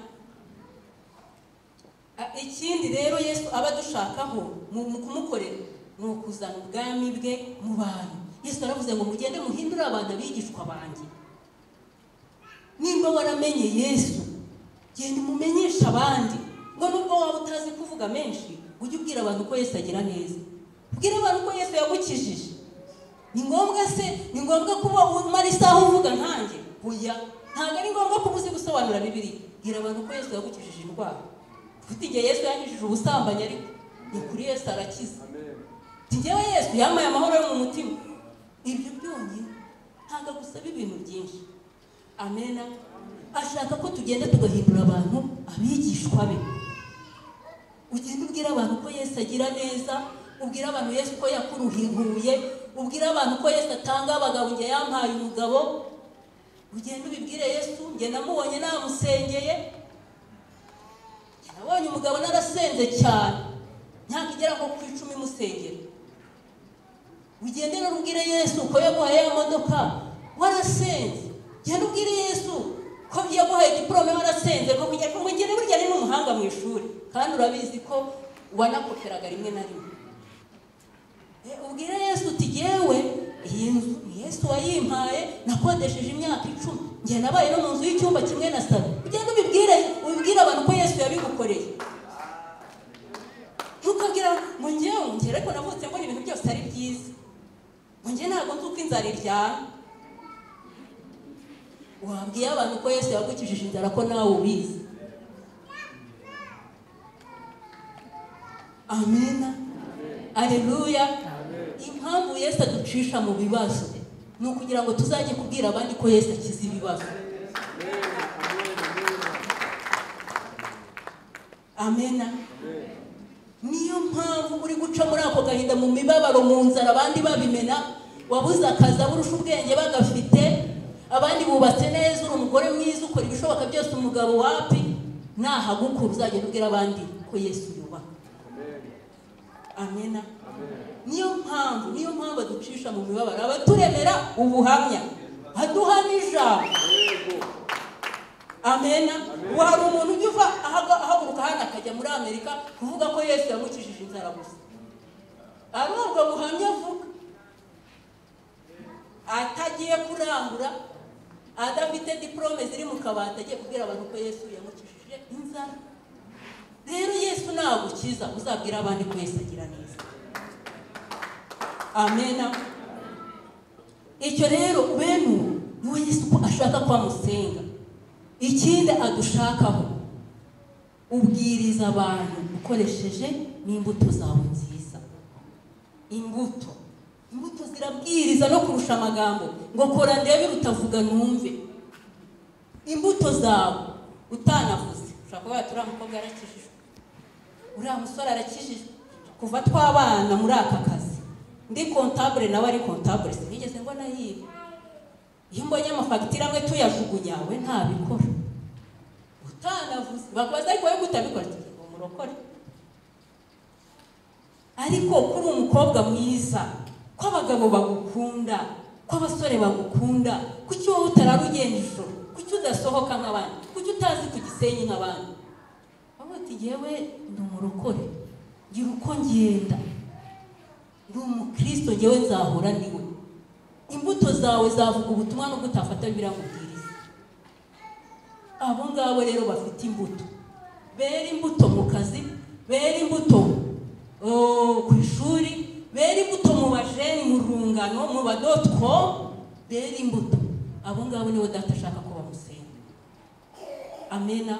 ikindi rero yesu aba adushakaho mu kumukorera ni ukuzana ubwami bwe mu bantu yesu aravuze ngo mugende muhindure abantu abigishwa banjye nimba waramenye yesu genda umumenyeshe abandi ngo nubwo waba utazi kuvuga menshi ujye ubwira abantu ko yesu agira neza ubwire abantu ko yesu yagukijije ni ngombwa se ni ngombwa kuba umara isaha uvuga nkanjye uya ntabwo ari ngombwa ko uzi gusobanura bibiri bwira abantu ko yesu yagukijije indwara ufite igihe yesu yakijije ubusambanyi ariko ni kuri yesu arakiza ngewe yesu yambaye amahoro yo mu mutima ibyo byonyine ntabwo agusaba ibintu byinshi amena ashaka ko tugenda tugahindura abantu abigishwa be ugenda ubwira abantu ko yesu agira neza ubwira abantu yesu ko yakuruhinguye ubwira abantu ko yesu atanga abagabo igihe yampaye umugabo ugenda ubibwire yesu njye namubonye namusengeye nabonye umugabo narasenze cyane ntabwo igera nko ku icumi musengera ugende rero ubwire yesu ko yaguhaye imodoka warasenze genda ubwire yesu ko yaguhaye diporome warasenze ko kugira ngo ugende burya ni n'umuhanga mu ishuri kandi urabizi ko wanakoperaga rimwe na rimwe ubwire yesu uti yewe iyi nzu yesu wayimpaye nakodesheje imyaka icumi njye nabaye no mu nzu y'icyumba kimwe na salo ugenda ubibwire ubibwire abantu ko yesu yabigukoreye ntukabwira ngo ngewe ngewe ariko navutse mbona ibintu byose ari byiza ngo ngewe ntabwo nzi uko inzara iryana wabwiye abantu ko yesu yagukijije inzara ko nawe ubizi amena areruya impamvu yesu aducisha mu bibazo ni ukugira ngo tuzajye kubwira abandi ko yesu akize ibibazo amena niyo mpamvu uri guca muri ako gahinda mu mibabaro mu nzara abandi babimena wabuze akazi aburusha ubwenge bagafite abandi bubatse neza uri umugore mwiza ukora ibishoboka byose umugabo wapi nahagukura uzagenda ubwira abandi ko yesu yubaka amena niyo mpamvu niyo mpamvu aducisha mu mibabaro abaturemera ubuhamya aduha n'ijambo amena ubu hari umuntu ujya uva ahaga- ahaguruka hano akajya muri amerika kuvuga ko yesu yamukijije inzara gusa ari ubwo buhamya avuga atagiye kurangura adafite diporome ziri mu kabati agiye kubwira abantu ko yesu yamukijije inzara rero yesu nagukiza uzabwira abandi ko yesu agira neza amena icyo rero benu niwe yesu ko ashaka ko amusenga ikindi adushakaho ubwiriza abantu ukoresheje n'imbuto zawe nziza imbuto imbuto zirabwiriza no kurusha amagambo ngo kora ndebe utavuga numve imbuto zawe utanavuze ushobora kuba uriya mukobwa arakijijwe uriya musore arakijijwe kuva twabana muri aka kazi ndi kontabure nawe ari kontabure sinigeze mbona yiba iyo mbonye amafagitire amwe tuyajugunya we ntabikora utanavuze bakubaza ariko wowe utabikora tugira ngo murokore ariko kuri umukobwa mwiza ko abagabo bagukunda ko abasore bagukunda kuki wowe utarara ugenda ijoro kuki udasohoka nk'abandi kuki utazi ku gisenyi nk'abandi bavuga ati yewe ndi umurokore ngira uko ngenda ndi umukristo ngewe nzahura niwe imbuto zawe zavuga ubutumwa no gutafata biramubwiriza abo ngabo rero bafite imbuto bera imbuto mu kazi bera imbuto oh, ku ishuri bera imbuto mu bajeni mu rungano mu badotwo bera imbuto abo ngabo nibo data ashaka ko bamusenga amena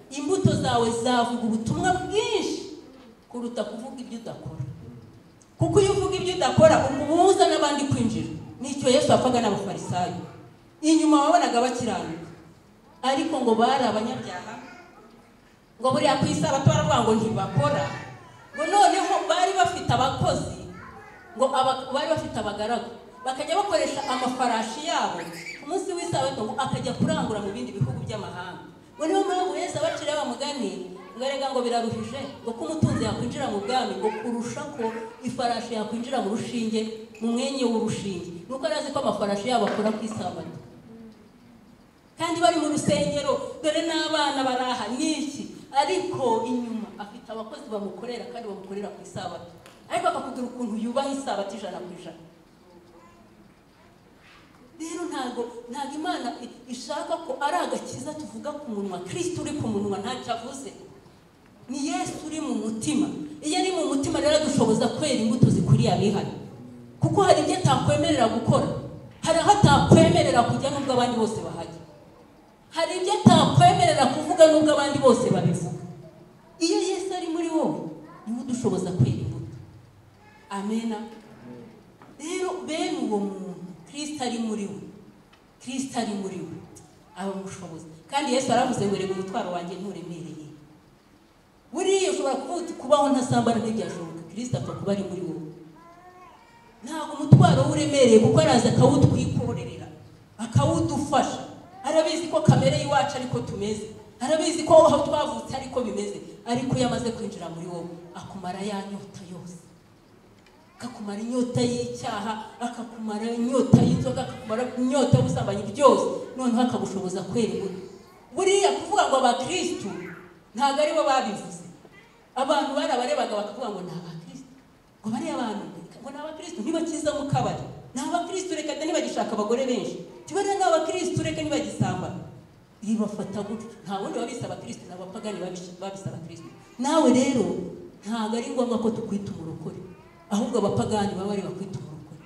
imbuto zawe zavuga ubutumwa bwinshi kuruta kuvuga ibyo udakora kuko iyo uvuga ibyo udakora umubuza n'abandi kwinjira nicyo yesu yapfaga n'abafarisayo inyuma wabonaga bakiranuka ariko ngo bari abanyabyaha ngo buriya ku isabato baravuga ngo ntibakora ngo noneho bari bafite abakozi ngo aba- bari bafite abagaragu bakajya bakoresha amafarashi yabo ku munsi w'isabato ngo akajya kurangura mu bindi bihugu by'amahanga ngo niyo mpamvu yesu abacira bamugani ngo erega ngo biraruhije ngo ko umutunzi yakwinjira mu bwami ngo kurusha ko ifarashi yakwinjira mu rushinge mu mwenye w'urushinge nuko yari azi ko amafarashi yabo akora ku isabato kandi bari mu rusengero dore n'abana baraha n'iki ariko inyuma afite abakozi bamukorera kandi bamukorera ku isabato ariko akakubwira ukuntu yubaha isabato ijana ku ijana rero ntabwo ntabwo imana i- ishaka ko ari agakiza tuvuga ku munwa kirisita uri ku munwa ntacyo avuze ni yesu uri mu mutima iyo ari mu mutima rero adushoboza kwera imbuto zikwiriye abihaye kuko hari ibyo atakwemerera gukora hari aho atakwemerera kujya n'ubwo abandi bose bahajya hari ibyo atakwemerera kuvuga n'ubwo abandi bose babivuga iyo yesu ari muri wowe niwe udushoboza kwera imbuto amena rero bene uwo muntu kirisita ari muri we kirisita ari muri we aba amushoboza kandi yesu yaravuze ngo reba umutwaro wanjye nturemereye buriya ushobora kuvuga uti kubaho ntasambara ntibyashoboka kirisita apfa kuba ari muri wowe ntabwo umutwaro we uremereye kuko araza akawutwikorerera akawudufasha arabizi ko kamere y'iwacu ariko tumeze arabizi ko aho twavutse ariko bimeze ariko iyo amaze kwinjira muri wowe akumara ya nyota yose akakumara inyota y'icyaha akakumara inyota y'inzoga akakumara inyota y'ubusambanyi byose noneho akagushoboza kwera imbuto buriya kuvuga ngo abakirisitu ntabwo aribo babivuze abantu barabarebaga bakavuga ngo ni abakirisitu ngo bariya abantu ngo ni abakirisitu ntibakiza mu kabari ni abakirisitu reka da ntibagishaka abagore benshi tibariya ni abakirisitu reka ntibagisambana ibafata gutyo nta wundi wabise abakirisitu ni abapagani babishe- babise abakirisitu nawe rero ntabwo ari ngombwa ko tukwita umurokore ahubwo abapagani baba bari bakwita umurokore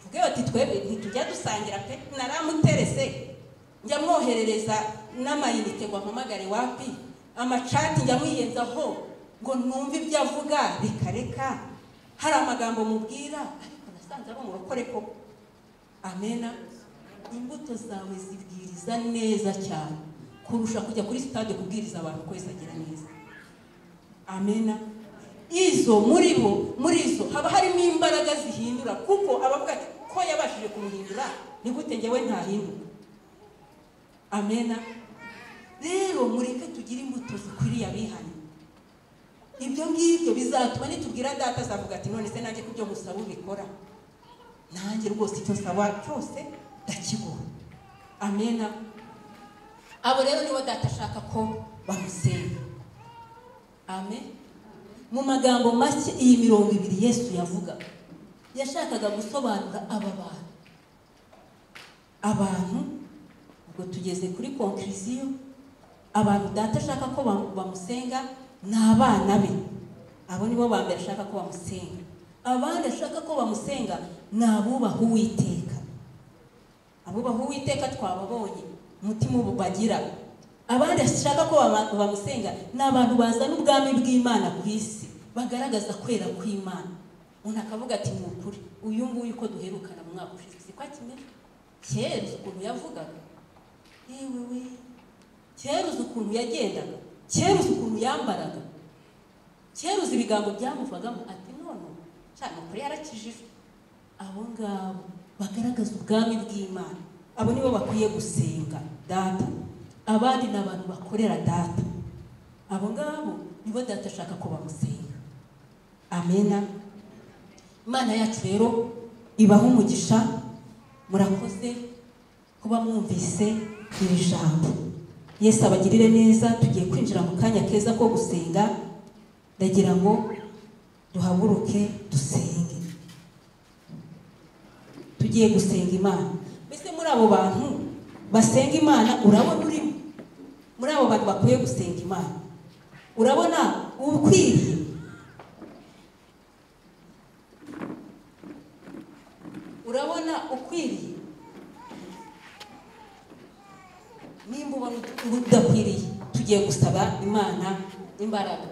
vuge bati twebwe ntitujya dusangira pe naramuterese njya mwoherereza n'amayinite ngo ampamagare wapi amacati njya mwiyenzaho ngo numve ibyo avuga reka reka hari amagambo mubwira ariko nasanze ari umurokore koko amena imbuto zawe zibwiriza neza cyane kurusha kujya kuri sitade kubwiriza abantu ko wese agira neza amena izo muri bo muri izo haba harimo imbaraga zihindura kuko abavuga ati ko yabashije kumuhindura ni gute njyewe ntahinduka amena rero mureke tugire imbuto zikwiriye abihanye ibyo ngibyo bizatuma nitubwira data azavuga ati none se nanjye kubyo musaba ubikora nanjye rwose icyo nsaba cyose ndakibona amena abo rero nibo data ashaka ko bamusenga amen mu magambo make iyi mirongo ibiri yesu yavugaga yashakaga gusobanura aba bantu abantu ubwo tugeze kuri konkiriziyo abantu data ashaka ko ba- bamusenga ni abana be abo nibo ba mbere ashaka ko bamusenga abandi ashaka ko bamusenga ni abubaha uwiteka abubaha uwiteka twababonye umutima ubu bagira abandi ashaka ko bama- bamusenga ni abantu bazana ubwami bw'imana ku isi bagaragaza kwera kw'imana umuntu akavuga ati ni ukuri uyu nguyu uko duherukana mu mwaka ushize siko akimera kera uzi ukuntu yavugaga yewe we kera uzi ukuntu yagendaga kera uzi ukuntu yambaraga kera uzi ibigango byamuvagamo ati none cyane ukuri yarakijijwe abo ngabo bagaragaza ubwami bw'imana abo nibo bakwiye gusenga data abandi ni abantu bakorera data abo ngabo nibo data ashaka ko bamusenga amena imana yacu rero ibaha umugisha murakoze kuba mwumvise iri jambo yesu abagirire neza tugiye kwinjira mu kanya keza ko gusenga ndagira ngo duhaguruke dusenge tugiye gusenga imana mbese muri abo bantu basenga imana urabona urimo muri abo bantu bakwiye gusenga imana urabona ukwiriye urabona ukwiriye nimba ubona udakwiriye tugiye gusaba imana imbaraga